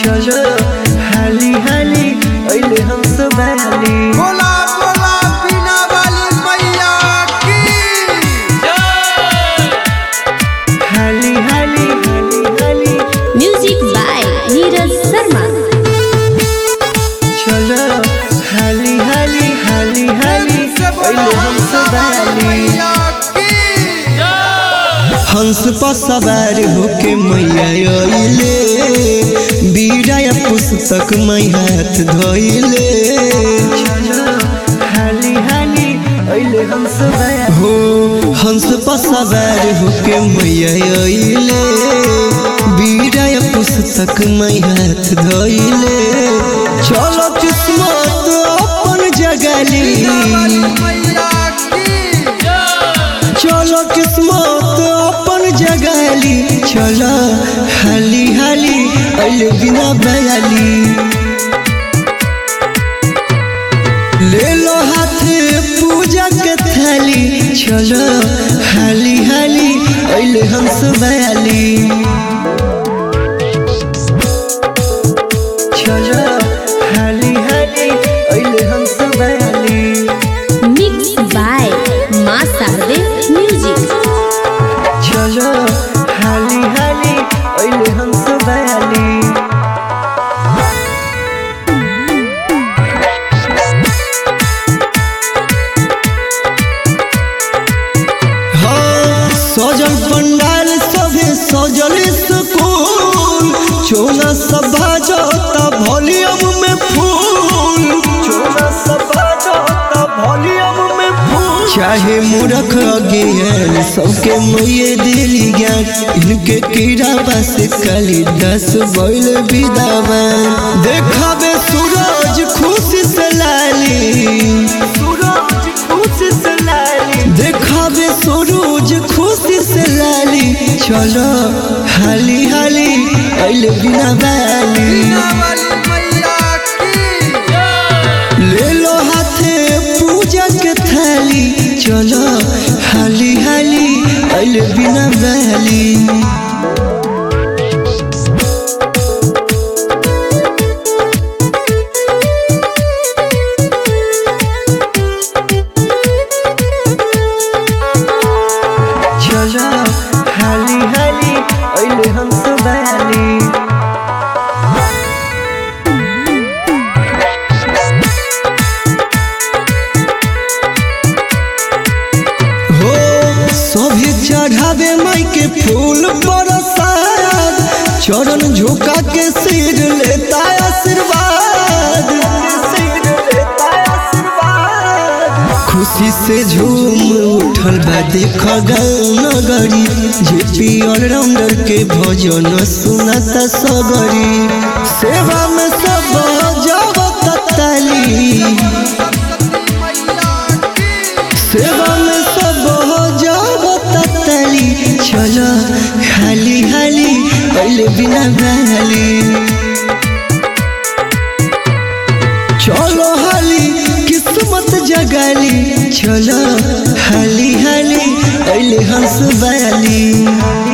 चलो हाली हाली अइले हम सब बाली बोला बोला बिना वाली मैया की हाली हाली हाली हाली म्यूजिक बाय नीरज शर्मा चलो हाली हाली हाली हाली अइले हम सब बाली मैया की हंस पर सवार होके मैया अइले बीड़ा या पुस्तक मै हाथ धोइले हाली हाली अइले हंस हो हंस पर सवार होके मैया अइले बीड़ा या पुस्तक मै हाथ धोइले चलो किस्मत अपन जगली मैया की चलो किस्मत अपन जगाली चलो हाली हाली अइले बिना बयाली ले लो हाथे पूजा के थाली चलो हाली हाली अइले हंस बयाली चलो हाली हाली अइले हंस बयाली मिक्स बाय माँ शारदे म्यूजिक चलो हाली हाली अइले हम सब बयाली हाँ, सजल पंडाल सभे सजल सुकून चोना सब बाजता वॉल्यूम में फूल चोना सब बाजता वॉल्यूम में फूल चाहे मूर्ख अज्ञान सबके मुये दिली ज्ञान इनके कीड़ा बस कली दस बैल विदावान देखावे सूरज खुशी से लाली सूरज खुशी से लाली देखावे सूरज खुशी से लाली चलो हाली हाली अइले बिना बाली बिना वाली मैया की ले लो हाथे पूजा के थाली चलो हाली हाली अइले बिना बहली चलो हाली हाली अइले हम सब बहली हो सभी चढ़ावे माई के फूल बरसात चरण झुका के सिर लेता आशीर्वाद खुशी से झूम उठल बा देख गाँव नगरी जेपी ऑलराउंडर के भजन सुनता सगरी सेवा में सब जावत ताली सरस्वती मैया की सेवा में सब हो जाओ तली चलो हाली हाली पहले बिना बहली चलो हाली किस्मत जगाली चलो हाली हाली पहले हंस बयाली